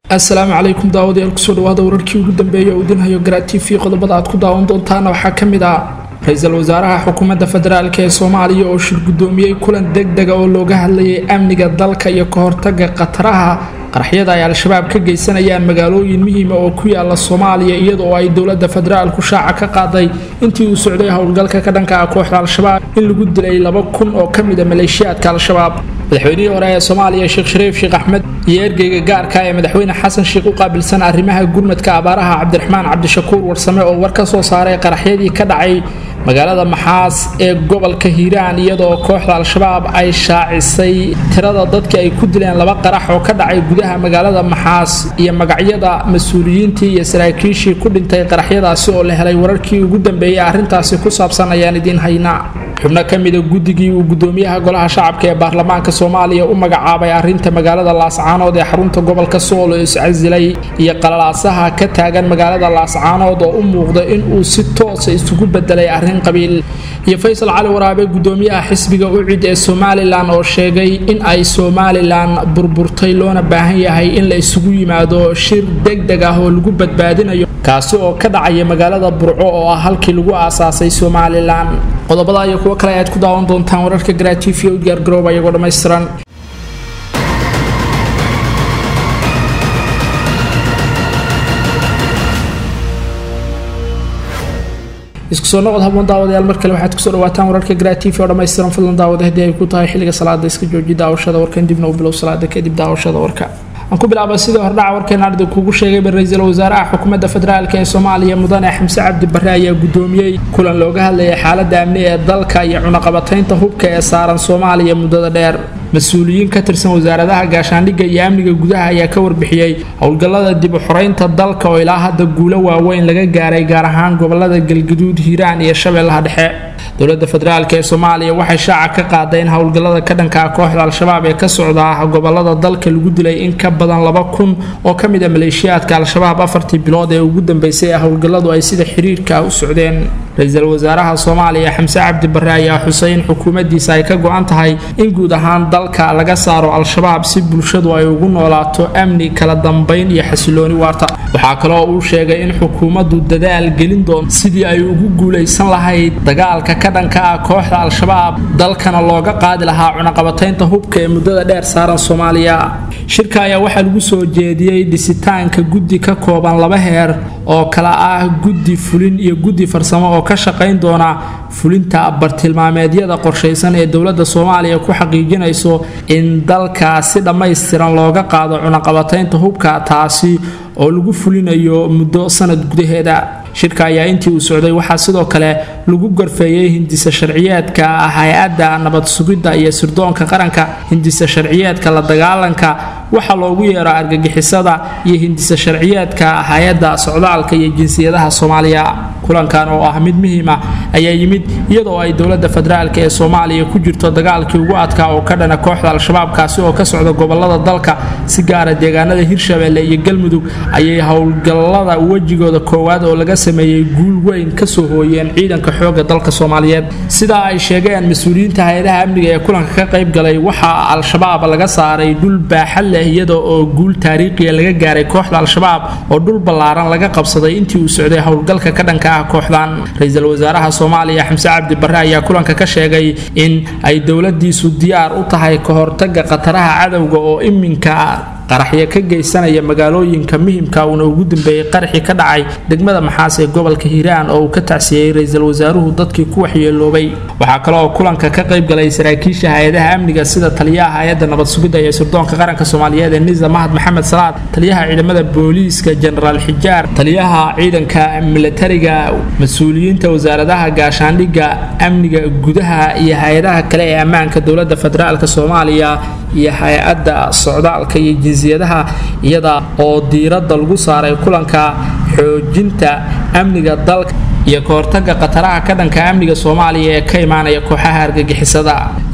asalaamu calaykum daawadayaal kusoo dhawaada wararkii ugu dambeeyay oo idinhayo garaa t v qodobada aad ku daawan doontaana waxaa ka mid ah ra-iisul wasaaraha xukuumadda federaalk ee soomaaliya oo shir guddoomiyey kulan deg dega oo looga hadlayay amniga dalka iyo ka hortaga khataraha qaraxyada ay al-shabaab ka geysanayaan magaalooyin muhiima oo ku yaala soomaaliya iyadoo ay dowladda federaalku shaaca ka qaaday intii uu socday howlgalka ka dhanka ah kooxda al-shabaab in lagu dilay laba kun oo ka mida maleeshiyaadka al-shabaab madaxweynihii hore ee soomaaliya sheekh shariif sheekh axmed iyo ergeyga gaarka ee madaxweyne xasan sheekh u qaabilsan arrimaha gurmadka abaaraha cabdiraxmaan cabdishakuur warsame oo war ka soo saaray qaraxyadii ka dhacay magaalada maxaas ee gobolka hiiraan iyadoo kooxda al-shabaab ay shaacisay tirada dadkii ay ku dileen laba qarax oo ka dhacay gudaha magaalada maxaas iyo magacyada mas-uuliyiintii iyo saraakiishii ku dhintay qaraxyadaasi oo la helay wararkii ugu dambeeyay arrintaasi ku saabsan ayaan idiin haynaa xubno ka mida guddigii uu gudoomiyaha golaha shacabka ee baarlamaanka soomaaliya u magacaabay arrinta magaalada laascaanood ee xarunta gobolka sool oo iscasilay iyo qalalaasaha ka taagan magaalada laascaanood oo u muuqda in uu si toosa isugu bedelay arrin qabiil iyo faysal cali waraabe gudoomiyaha xisbiga ucid ee somalilan oo sheegay in ay somalilan burburtay loona baahan yahay in la isugu yimaado shir deg deg ah oo lagu badbaadinayo kaasi oo ka dhacaya magaalada burco oo ah halkii lagu aasaasay somalilan qodobada iyo kuwo kale ayaad ku daawan doontaan wararka garaatiifiya u diyaargarooba iyagoo dhammaystiran isku soo noqod haboon daawadayaal mar kale waxaad kusoo dhawaataan wararka garaatiifi oo dhammaystiran fadlan daawada haddii ay ku tahay xilliga salaada iska jooji daawashada warkan dibna u bilow salaada kadib daawashada warka aan ku bilaaba sidii hordhaca warkeena arday kuugu sheegayba ra-iisul wasaaraha xukuumadda federaalk ee soomaaliya mudane xamse cabdi barre ayaa gudoomiyey kulan looga hadlayay xaaladda amni ee dalka iyo cunaqabataynta hubka ee saaran soomaaliya muddada dheer mas-uuliyiin ka tirsan wasaaradaha gaashaandhigga iyo amniga gudaha ayaa ka warbixiyey howlgallada dib u xoreynta dalka oo ilaa hadda guulo waaweyn laga gaaray gaar ahaan gobolada galgaduud hiiraan iyo shabeellaha dhexe dowladda federaalk ee soomaaliya waxay shaaca ka qaaday in howlgallada ka dhankaa kooxda al-shabaab ee ka socda gobolada dalka lagu dilay in ka badan laba kun oo ka mid a maleeshiyaadka al-shabaab afartii bilood ee ugu dambeysay ee howlgalladu ay sida xiriirka u socdeen ra-iisul wasaaraha soomaaliya xamse cabdi barre ayaa xusay in xukuumaddiisa ay ka go-an tahay in guud ahaan dalka laga saaro al-shabaab si bulshadu ay ugu noolaato amni kala dambayn iyo xasilooni waarta waxaa kaloo uu sheegay in xukuumaddu dadaal gelin doonto sidii ay ugu guulaysan lahayd dagaalka ka dhanka ah kooxda al-shabaab dalkana looga qaadi lahaa cunaqabataynta hubka ee muddada dheer saaran soomaaliya shirka ayaa waxaa lagu soo jeediyey dhisitaanka guddi ka kooban laba heer oo kala ah guddi fulin iyo guddi farsamo oo ka shaqayn doona fulinta bartilmaameedyada qorshaysan ee dowladda soomaaliya ku xaqiijinayso in dalka si dhammaystiran looga qaado cunaqabataynta hubka taasi oo lagu fulinayo muddo sanad gudaheeda shirka ayaa intii uu socday waxaa sidoo kale lagu gorfeeyey hindisa sharciyeedka hay-adda nabad sugidda iyo sirdoonka qaranka hindisa sharciyeedka la dagaalanka waxaa loogu yeero argagixisada iyo hindisa sharciyeedka hay-adda socdaalka iyo jinsiyadaha soomaaliya kulankan oo ah mid muhiima ayaa yimid iyadoo ay dowladda federaalk ee soomaaliya ku jirto dagaalkii ugu adkaa oo ka dhana kooxda al-shabaab kaasi oo ka socda gobolada dalka si gaara deegaanada hirshabeelle iyo galmudug ayay howlgallada wejigooda koowaad oo laga sameeyey guul weyn kasoo hooyeen ciidanka xooga dalka soomaaliyeed sidaa ay sheegeen mas-uuliyiinta hay-adaha amniga ee kulanka ka qayb galay waxaa al-shabaab laga saaray dhul baaxad leh iyada oo guul taariikhiya laga gaaray kooxda al-shabaab oo dhul ballaaran laga qabsaday intii uu socday howlgalka ka dhanka ah kooxdan ra-iisul wasaaraha soomaaliya xamse cabdi barre ayaa kulanka ka sheegay in ay dowladiisu diyaar u tahay ka hortaga khataraha cadowga oo iminka qaraxyo ka geysanaya magaalooyinka muhimka uuna ugu dambeeyey qaraxii ka dhacay degmada maxaas ee gobolka hiiraan oo uu ka tacsiyey ra-iisul wasaaruhu dadkii ku waxyeeloobay waxaa kale oo kulanka ka qayb galay saraakiisha hay-adaha amniga sida taliyaha hay-adda nabad sugidda iyo sirdoonka qaranka soomaaliyeed ee nisa mahad maxamed salaad taliyaha ciidamada booliiska jenaraal xijaar taliyaha ciidanka milatariga mas-uuliyiinta wasaaradaha gaashaandhigga amniga gudaha iyo hay-adaha kale ee ammaanka dowladda federaalk soomaaliya iyo hay-adda socdaalka iyo jinsiyadaha iyada oo diiradda lagu saaray kulanka xoojinta amniga dalka iyo ka hortaga khataraha ka dhanka amniga soomaaliya ee ka imaanaya kooxaha argagixisada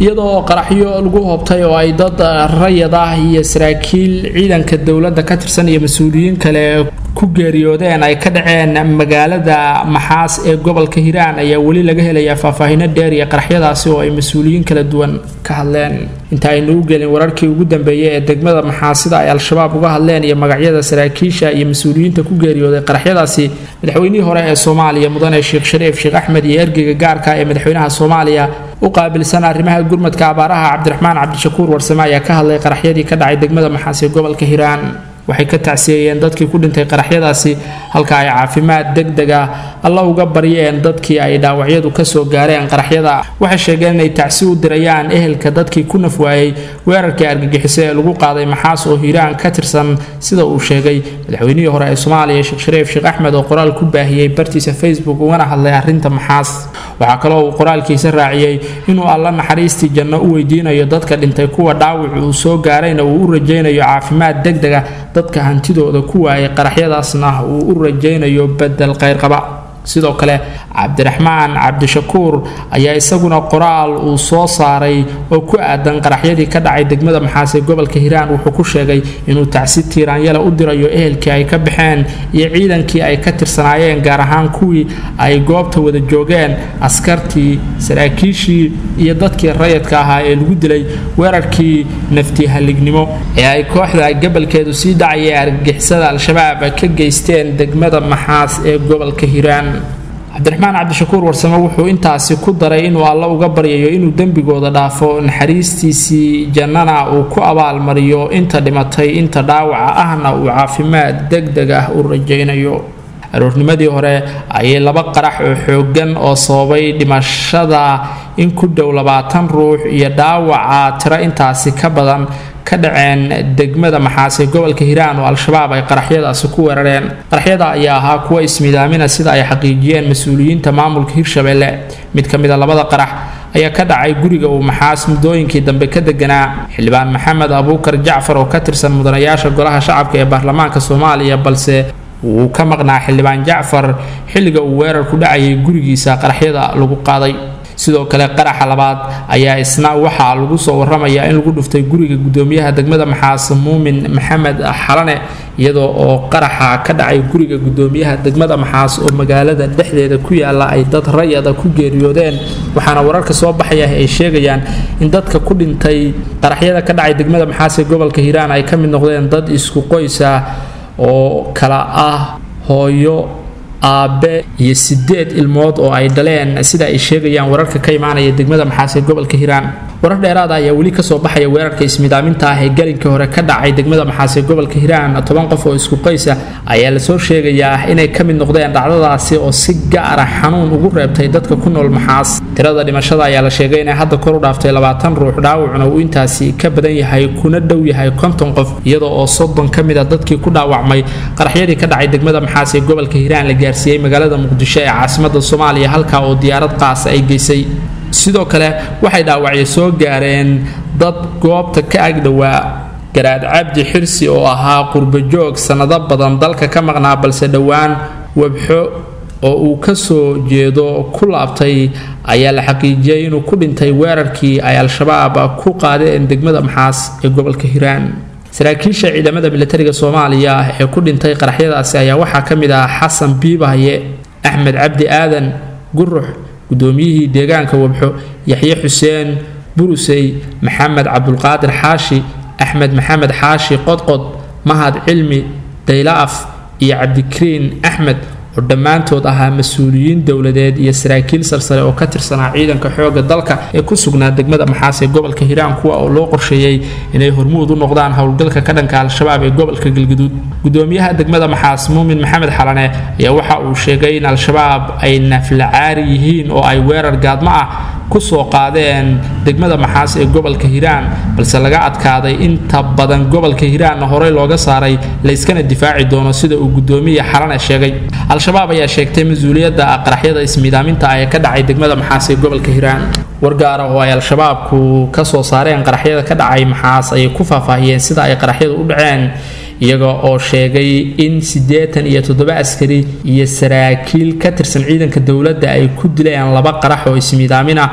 iyadoo qaraxyo lagu hoobtay oo ay dad rayad ah iyo saraakiil ciidanka dowladda ka tirsan iyo mas-uuliyiin kale ku geeriyoodeen ay ka dhaceen magaalada maxaas ee gobolka hiiraan ayaa weli laga helayaa faahfaahino dheer iyo qaraxyadaasi oo ay mas-uuliyiin kala duwan ka hadleen inta aynu u gelin wararkii ugu dambeeyey ee degmada maxaasida ay al-shabaab uga hadleen iyo magacyada saraakiisha iyo mas-uuliyiinta ku geeriyooday qaraxyadaasi madaxweynihii hore ee soomaaliya mudane sheekh shariif sheekh axmed iyo ergeyga gaarka ee madaxweynaha soomaaliya u qaabilsan arrimaha gurmadka abaaraha cabdiraxmaan cabdishakuur warsame ayaa ka hadlay qaraxyadii ka dhacay degmada maxaas ee gobolka hiiraan waxay ka tacsiyeeyeen dadkii ku dhintay qaraxyadaasi halka ay caafimaad degdeg ah alla uga baryeen dadkii ay dhaawacyadu kasoo gaareen qaraxyada waxay sheegeen inay tacsi u dirayaan ehelka dadkii ku nafwaayey weerarkii argagixiso ee lagu qaaday maxaas oo hiiraan ka tirsan sida uu sheegay madaxweynihii hore ee soomaaliya sheekh shariif sheekh axmed oo qoraal ku baahiyey bartiisa facebook ugana hadlay arrinta maxaas waxaa kaloo uu qoraalkiisa raaciyey inuu alla naxariistii janno u weydiinayo dadka dhintay kuwa dhaawac uu soo gaarayna uu u rajaynayo caafimaad degdega dadka hantidooda ku waayay qaraxyadaasna uu u rajaynayo bedel qayrqaba sidoo kale cabdiraxmaan cabdishakuur ayaa isaguna qoraal uu soo saaray oo ku aadan qaraxyadii ka dhacay degmada maxaas ee gobolka hiiraan wuxuu ku sheegay inuu tacsi tiiraanyala u dirayo ehelkii ay ka baxeen iyo ciidankii ay ka tirsanaayeen gaar ahaan kuwii ay goobta wada joogeen askartii saraakiishii iyo dadkii rayadka ahaa ee lagu dilay weerarkii nafti halignimo ee ay kooxda gabalkeedu sii dhacaya ee argagixisada al-shabaab ka geysteen degmada maxaas ee gobolka hiiraan cabdiraxmaan cabdishakuur warsame wuxuu intaasi ku daray inuu alla uga baryayo inuu dembigooda dhaafo naxariistiisii jannana uu ku abaalmariyo inta dhimatay inta dhaawaca ahna uu caafimaad degdeg ah u rajaynayo aroornimadii hore ayay laba qarax oo xooggan oo sababay dhimashada in ku dhow labaatan ruux iyo dhaawaca tiro intaasi ka badan ka dhaceen degmada maxaase gobolka hiiraan oo al-shabaab ay qaraxyadaasi ku weerareen qaraxyada ayaa ahaa kuwa ismidaamina sida ay xaqiijiyeen mas-uuliyiinta maamulka hirshabelle mid ka mid a labada qarax ayaa ka dhacay guriga uu maxaas muddooyinkii dambe ka deganaa xildhibaan maxamed abuukar jacfar oo ka tirsan mudanayaasha golaha shacabka ee baarlamaanka soomaaliya balse wuu ka maqnaa xildhibaan jacfar xilliga uu weerar ku dhacayay gurigiisa qaraxyada lagu qaaday sidoo kale qaraxa labaad ayaa isna waxaa lagu soo waramayaa in lagu dhuftay guriga gudoomiyaha degmada maxaas muumin maxamed xalane iyadoo oo qaraxa ka dhacay guriga gudoomiyaha degmada maxaas oo magaalada dhexdeeda ku yaala ay dad rayada ku geeriyoodeen waxaana wararka soo baxaya ay sheegayaan in dadka ku dhintay qaraxyada ka dhacay degmada maxaas ee gobolka hiiraan ay ka mid noqdeen dad isku qoys ah oo kala ah hooyo aabe iyo sideed ilmood oo ay dhaleen sida ay sheegayaan wararka ka imaanaya degmada maxaas ee gobolka hiiraan warar dheeraada ayaa weli kasoo baxaya weerarka ismidaaminta ah ee galinkii hore ka dhacay degmada maxaas ee gobolka hiiraan toban qof oo isku qoysa ayaa lasoo sheegayaa inay ka mid noqdeen dhacdadaasi oo si gaara xanuun ugu reebtay dadka ku nool maxaas tirada dhimashada ayaa la sheegay inay hadda kor u dhaaftay labaatan ruux dhaawacuna uu intaasi ka badan yahay kuna dhow yahay konton qof iyadoo oo soddon ka mid a dadkii ku dhaawacmay qaraxyadii ka dhacay degmada maxaas ee gobolka hiiraan la gaarsiiyey magaalada muqdisho ee caasimada soomaaliya halkaa oo diyaarad qaasa ay geysay sidoo kale waxay dhaawacyo soo gaareen dad goobta ka agdhowaa garaad cabdi xirsi oo ahaa qurbajoog sannado badan dalka ka maqnaa balse dhowaan webxo oo uu ka soo jeedo ku laabtay ayaa la xaqiijiyey inuu ku dhintay weerarkii ay al-shabaab ku qaadeen degmada maxaas ee gobolka hiiraan saraakiisha ciidamada militariga soomaaliya ee ku dhintay qaraxyadaasi ayaa waxaa ka mid ah xasan biibahaye axmed cabdi aadan gurux gudoomiyihii deegaanka wabxo yaxye xuseen burusey maxamed cabdulqaadir xaashi axmed maxamed xaashi qodqod mahad cilmi daylaaf iyo cabdikariin axmed oo dhammaantood ahaa mas-uuliyiin dowladeed iyo saraakiil sarsare oo ka tirsanaa ciidanka xooga dalka ee ku sugnaa degmada maxaas ee gobolka hiiraan kuwa oo loo qorsheeyey inay hormuud u noqdaan howlgalka ka dhanka al-shabaab ee gobolka galgaduud gudoomiyaha degmada maxaas muumin maxamed xalane ayaa waxa uu sheegay in al-shabaab ay naflacaari yihiin oo ay weerar gaadmo ah kusoo qaadeen degmada maxaas ee gobolka hiiraan balse laga adkaaday inta badan gobolka hiiraanna horey looga saaray layskana difaaci doono sida uu gudoomiya xalane sheegay al-shabaab ayaa sheegtay mas-uuliyadda qaraxyada ismiidaaminta ah ee ka dhacay degmada maxaas ee gobolka hiiraan wargaara oo ay al-shabaabku ka soo saareen qaraxyada ka dhacay maxaas ayay ku faahfaahiyeen sida ay qaraxyadu u dhaceen iyaga oo sheegay in siddeetan iyo toddoba askari iyo saraakiil ka tirsan ciidanka dowladda ay ku dileen laba qarax oo ismiidaamin ah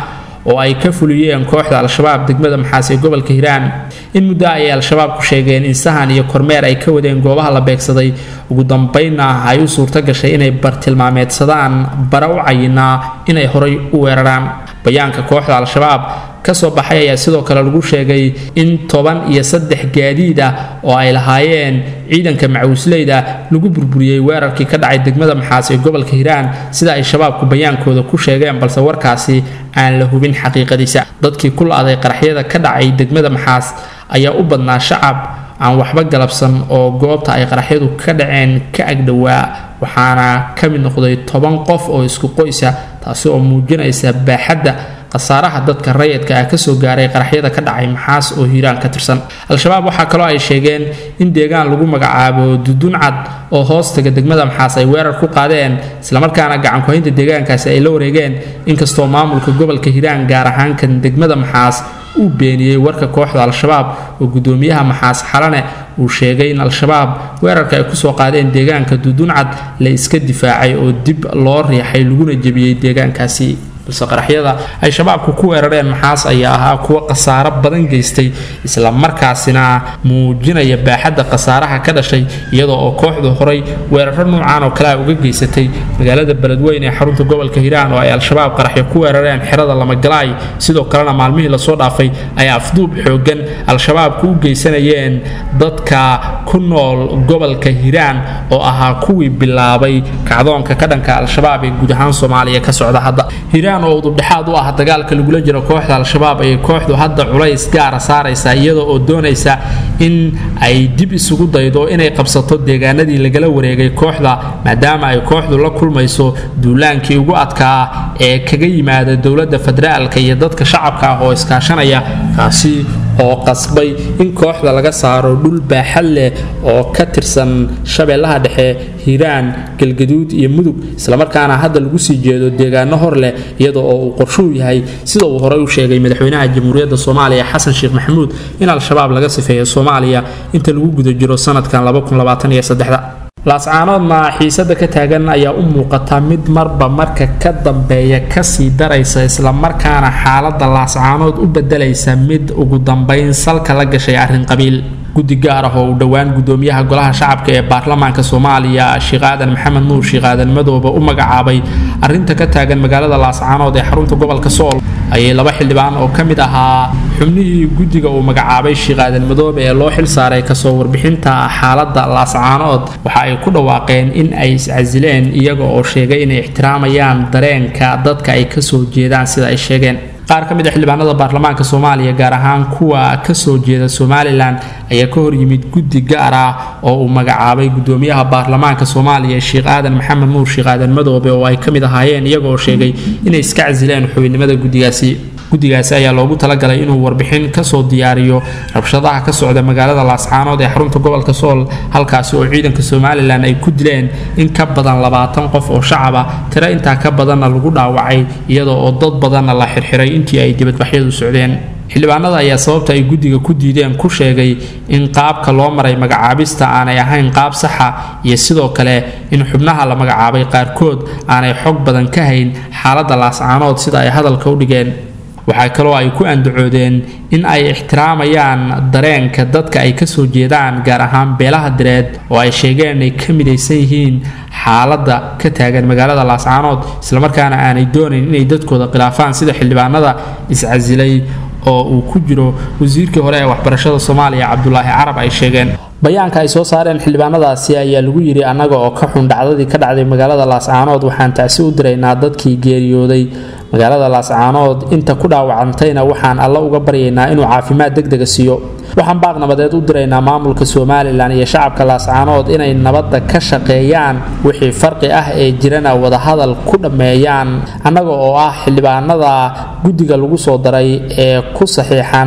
oo ay ka fuliyeen kooxda al-shabaab degmada maxaas ee gobolka hiiraan in muddo ayay al-shabaab ku sheegeen in sahan iyo kormeer ay ka wadeen goobaha la beegsaday ugu dambaynna ay u suurto gashay inay bartilmaameedsadaan bara u cayinaa inay horay u weeraraan bayaanka kooxda al-shabaab kasoo baxay ayaa sidoo kale lagu sheegay in toban iyo saddex gaadiid ah oo ay lahaayeen ciidanka macawisleyda lagu burburiyey weerarkii ka dhacay degmada maxaas ee gobolka hiiraan sida ay shabaabku bayaankooda ku sheegeen balse warkaasi aan la hubin xaqiiqadiisa dadkii ku la-aday qaraxyada ka dhacay degmada maxaas ayaa u badnaa shacab aan waxba galabsan oo goobta ay qaraxyadu ka dhaceen ka agdhowaa waxaana ka mid noqday toban qof oo isku qoysa taasi oo muujinaysa baaxadda khasaaraha dadka rayidka ah kasoo gaaray qaraxyada ka dhacay maxaas oo hiiraan ka tirsan al-shabaab waxaa kaloo ay sheegeen in deegaan lagu magacaabo duduncad oo hoostaga degmada maxaas ay weerar ku qaadeen islamarkaana gacankuhaynta deegaankaasi ay la wareegeen inkastoo maamulka gobolka hiiraan gaar ahaan kan degmada maxaas uu beeniyey warka kooxda al-shabaab oo gudoomiyaha maxaas xalane uu sheegay in al-shabaab weerarka ay kusoo qaadeen deegaanka duduncad la iska difaacay oo dib loo riixay laguna jebiyey deegaankaasi balse qaraxyada ay shabaabku ku weerareen maxaas ayaa ahaa kuwo khasaaro badan geystay isla markaasina muujinaya baaxadda khasaaraha ka dhashay iyadoo oo kooxdu horay weeraro nuucan oo kale a uga geysatay magaalada beledweyn ee xarunta gobolka hiiraan oo ay al-shabaab qaraxyo ku weerareen xerada lamagalaay sidoo kalena maalmihii lasoo dhaafay ay afduub xoogan al-shabaabku u geysanayeen dadka ku nool gobolka hiiraan oo ahaa kuwii bilaabay kacdoonka ka dhanka al-shabaab ee guud ahaan soomaaliya ka socda hadda oo udubdhexaad u ah dagaalka lagula jiro kooxda al-shabaab ayay kooxdu hadda culays gaara saaraysaa iyada oo doonaysa in ay dib isugu daydo inay qabsato deegaanadii lagala wareegay kooxda maadaama ay kooxdu la kulmayso duulaankii ugu adkaa ee kaga yimaada dowladda federaalka iyo dadka shacabka ah oo iskaashanaya kaasi oo qasbay in kooxda laga saaro dhul baaxad leh oo ka tirsan shabeellaha dhexe hiiraan galgaduud iyo mudug islamarkaana hadda lagu sii jeedo deegaano hor leh iyada oo uu qorshuu yahay sida uu horey u sheegay madaxweynaha jamhuuriyadda soomaaliya xasan sheekh maxamuud in al-shabaab laga sifeeyo soomaaliya inta lagu guda jiro sanadkan laascaanoodna xiisada ka taagan ayaa u muuqata mid marba marka ka dambeeya kasii daraysa islamarkaana xaalada laascaanood u bedelaysa mid ugu dambayn salka la gashay arrin qabiil guddi gaar ah oo uu dhowaan gudoomiyaha golaha shacabka ee baarlamaanka soomaaliya sheekh aadan maxamed nuur sheekh aadan madoobe u magacaabay arrinta ka taagan magaalada laascaanood ee xarunta gobolka sool ayay laba xildhibaan oo ka mid ahaa xubnihii guddiga uu magacaabay sheekh aadan madoobe ee loo xil saaray kasoo warbixinta xaaladda laascaanood waxa ay ku dhawaaqeen in ay iscasileen iyaga oo sheegay inay ixtiraamayaan dareenka dadka ay kasoo jeedaan sida ay sheegeen qaar ka mid a xildhibaanada baarlamaanka soomaaliya gaar ahaan kuwa kasoo jeeda somalilan ayaa ka hor yimid guddi gaar ah oo uu magacaabay gudoomiyaha baarlamaanka soomaaliya sheekh aadan maxamed nuur sheekh aadan madoobe oo ay ka mid ahaayeen iyaga oo sheegay inay iska casileen xubinimada guddigaasi guddigaasi ayaa loogu talagalay inuu warbixin kasoo diyaariyo rabshadaha ka socda magaalada laascaanood ee xarunta gobolka sool halkaasi oo ciidanka somalilan ay ku dileen in ka badan labaatan qof oo shacaba tiro intaa ka badanna lagu dhaawacay iyadoo oo dad badanna la xirxiray intii ay dibadbaxyadu socdeen xildhibaanada ayaa sababta ay guddiga ku diideen ku sheegay in qaabka loo maray magacaabista aanay ahayn qaab saxa iyo sidoo kale in xubnaha la magacaabay qaarkood aanay xog badan ka hayn xaaladda laascaanood sida ay hadalka u dhigeen waxaa kaloo ay ku andacoodeen in ay ixtiraamayaan dareenka dadka ay kasoo jeedaan gaar ahaan beelaha direed oo ay sheegeen inay ka midaysan yihiin xaaladda ka taagan magaalada laascaanood islamarkaana aanay doonayn inay dadkooda khilaafaan sida xildhibaanada iscasilay oo uu ku jiro wasiirkii hore ee waxbarashada soomaaliya cabdulaahi carab ay sheegeen bayaanka ay soo saareen xildhibaanadaasi ayaa lagu yidhi annaga oo ka xun dhacdadii ka dhacday magaalada laascaanood waxaan tacsi u diraynaa dadkii geeriyooday magaalada laascaanood inta ku dhaawacantayna waxaan alla uga baryaynaa inuu caafimaad degdega siiyo waxaan baaq nabadeed u diraynaa maamulka somalilan iyo shacabka laascaanood inay nabadda ka shaqeeyaan wixii farqi ah ee jirana wadahadal ku dhammeeyaan annaga oo ah xildhibaanada guddiga lagu soo daray ee ku saxiixan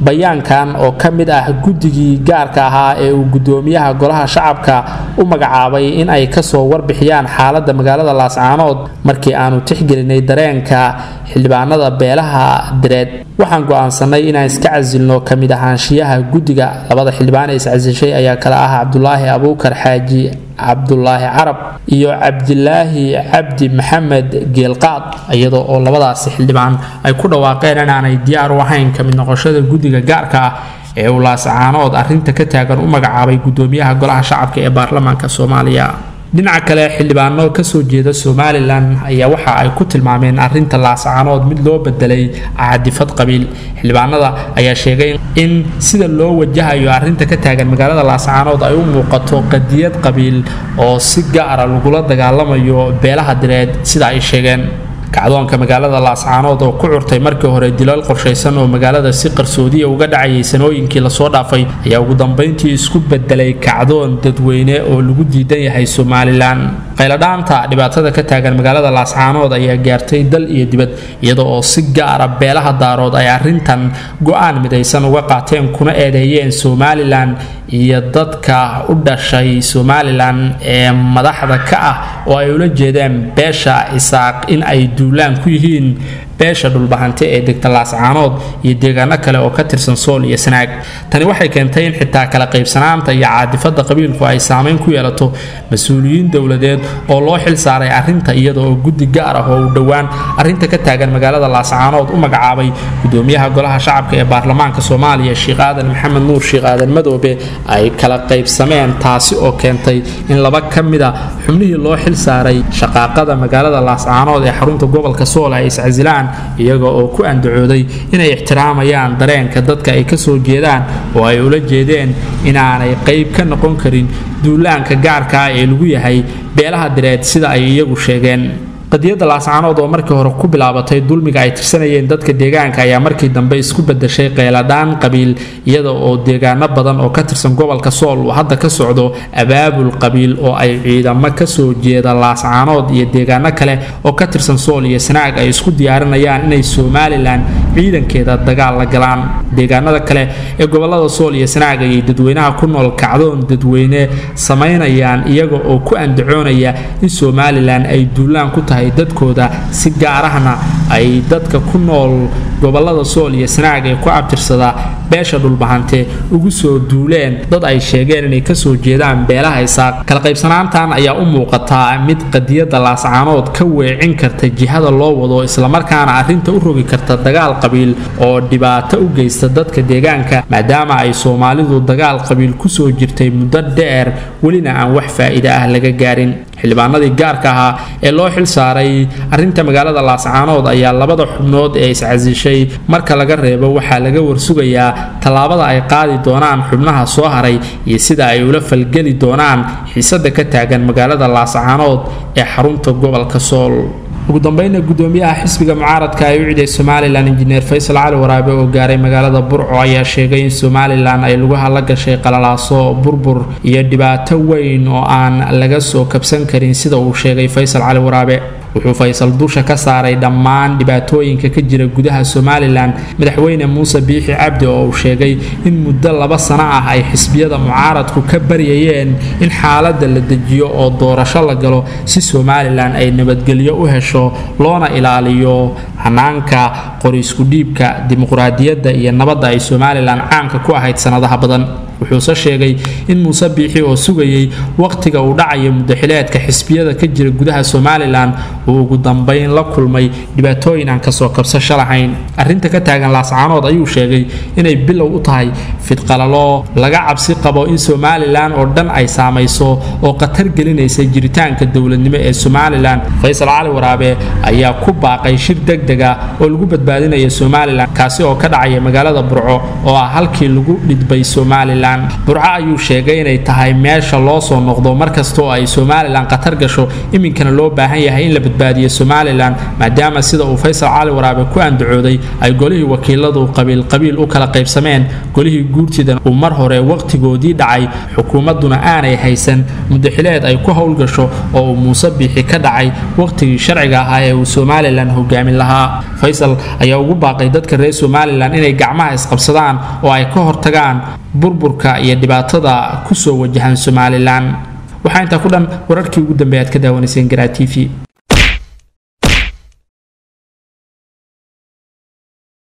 bayaankan oo ka mid ah guddigii gaarka ahaa ee uu gudoomiyaha golaha shacabka u magacaabay in ay kasoo warbixiyaan xaalada magaalada laascaanood markii aanu tixgelinay dareenka xildhibaanada beelaha direed waxaan go-aansanay inaan iska casilno ka mid ahaanshiyaha guddiga labada xildhibaan ee iscasishay ayaa kale ah cabdulaahi abuukar xaaji cabdulaahi carab iyo cabdilaahi cabdi maxamed geelqaad iyadoo oo labadaasi xildhibaan ay ku dhawaaqeen inaanay diyaar u ahayn ka mid noqoshada guddiga gaarka ah ee uu laascaanood arrinta ka taagan u magacaabay gudoomiyaha golaha shacabka ee baarlamaanka soomaaliya dhinaca kale xildhibaano kasoo jeeda somalilan ayaa waxa ay ku tilmaameen arinta laascaanood mid loo bedelay caadifad qabiil xildhibaanada ayaa sheegay in sida loo wajahayo arinta ka taagan magaalada laascaanood ay u muuqato qadiyad qabiil oo si gaara lagula dagaalamayo beelaha direed sida ay sheegeen kacdoonka magaalada laascaanood oo ku curtay markii hore dilal qorshaysan oo magaalada si qarsoodiya uga dhacayay sanooyinkii lasoo dhaafay ayaa ugu dambayntii isku bedelay kacdoon dadweyne oo lagu diidan yahay somalilan qayladhaanta dhibaatada ka taagan magaalada laascaanood ayaa gaartay dal iyo dibad iyada oo si gaara beelaha daarood ay arintan go-aan midaysan uga qaateen kuna eedeeyeen somalilan iyo dadka u dhashay somalilan ee madaxda ka ah oo ay ula jeedeen beesha isaaq in ay duulaan ku yihiin beesha dhulbahante ee degta laascaanood iyo deegaano kale oo ka tirsan sool iyo sanaag tani waxay keentay in xitaa kala qaybsanaanta iyo caadifada qabiilku ay saameyn ku yeelato mas-uuliyiin dowladeed oo loo xil saaray arinta iyada oo guddi gaar ah oo uu dhowaan arinta ka taagan magaalada laascaanood u magacaabay gudoomiyaha golaha shacabka ee baarlamaanka soomaaliya sheekh aadan maxamed nuur sheekh aadan madoobe ay kala qaybsameen taasi oo keentay in laba ka mid a xubnihii loo xil saaray shaqaaqada magaalada laascaanood ee xarunta gobolka sool ay iscasilaan iyaga oo ku andacooday inay ixtiraamayaan dareenka dadka ay kasoo jeedaan oo ay ula jeedeen inaanay qayb ka noqon karin duulaanka gaarka ah ee lagu yahay beelaha direed sida ay iyagu sheegeen qadiyadda laascaanood oo markii hore ku bilaabatay dulmiga ay tirsanayeen dadka deegaanka ayaa markii dambe isku bedeshay qeyladhaan qabiil iyada oo deegaano badan oo ka tirsan gobolka sool uu hadda ka socdo abaabul qabiil oo ay ciidamo kasoo jeeda laascaanood iyo deegaano kale oo ka tirsan sool iyo sanaag ay isku diyaarinayaan inay somalilan ciidankeeda dagaal la galaan deegaanada kale ee gobolada sool iyo sanaag ayay dadweynaha ku nool kacdoon dadweyne samaynayaan iyaga oo ku andacoonaya in somalilan ay duulaan ku tahay dadkooda si gaarahna ay dadka ku nool gobolada sool iyo sanaag ee ku abtirsada beesha dhulbahante ugu soo duuleen dad ay sheegeen inay kasoo jeedaan beelaha isaaq kala qaybsanaantan ayaa u muuqataa mid qadiyadda laascaanood ka weecin karta jihada loo wado islamarkaana arrinta u rogi karta dagaal qabiil oo dhibaato u geysta dadka deegaanka maadaama ay soomaalidu dagaal qabiil kusoo jirtay muddo dheer welina aan wax faa'iide ah laga gaarin xildhibaanadii gaarka ahaa ee loo xil saaray arrinta magaalada laascaanood ayaa labada xubnood ee iscasishay marka laga reebo waxaa laga warsugayaa tallaabada ay qaadi doonaan xubnaha soo haray iyo sida ay ula falgeli doonaan xiisada ka taagan magaalada laascaanood ee xarunta gobolka sool ugu dambayna gudoomiyaha xisbiga mucaaradka ee u ciday somalilan injineer faysal cali waraabe oo gaaray magaalada burco ayaa sheegay in somalilan ay lugaha la gashay qalalaaso burbur iyo dhibaato weyn oo aan laga soo kabsan karin sida uu sheegay faysal cali waraabe wuxuu faysal dusha ka saaray dhammaan dhibaatooyinka ka jira gudaha somalilan madaxweyne muuse biixi cabdi oo uu sheegay in muddo laba sano ah ay xisbiyada mucaaradku ka baryayeen in xaaladda la dejiyo oo doorasho la galo si somalilan ay nabadgelyo u hesho loona ilaaliyo hanaanka qoriisku dhiibka dimuqraadiyadda iyo nabadda ay somalilan caanka ku ahayd sanadaha badan wuxuuse sheegay in muuse biixi oo sugayay wakhtiga uu dhacayo muddaxileedka xisbiyada ka jira gudaha somalilan uu ugu dambayn la kulmay dhibaatooyin aan kasoo kabsasho lahayn arrinta ka taagan laascaanood ayuu sheegay inay bilow u tahay fidqalalo laga cabsi qabo in somalilan oo dhan ay saamayso oo khatar gelinaysa jiritaanka dowladnimo ee somalilan faysal cali waraabe ayaa ku baaqay shir degdega oo lagu badbaadinaya somalilan kaasi oo ka dhacaya magaalada burco oo ah halkii lagu dhidbay somalilan somalilan burco ayuu sheegay inay tahay meesha loo soo noqdo markasta oo ay somalilan khatar gasho iminkana loo baahan yahay in la badbaadiyo somalilan maadaama sida uu faysal cali waraabe ku andacooday ay golihii wakiiladu qabiil qabiil u kala qaybsameen golihii guurtida uu mar hore waqtigoodii dhacay xukuumadduna aanay haysan mudaxileed ay ku howlgasho oo uu muuse biixi ka dhacay waqtigii sharciga ahaa ee uu somalilan hogaamin lahaa faysal ayaa ugu baaqay dadka reer somalilan inay gacmaha isqabsadaan oo ay ka hortagaan burburka iyo dhibaatada kusoo wajahan somalilan waxaa intaa ku dhan wararkii ugu dambeeya aad ka daawanayseen garaa t v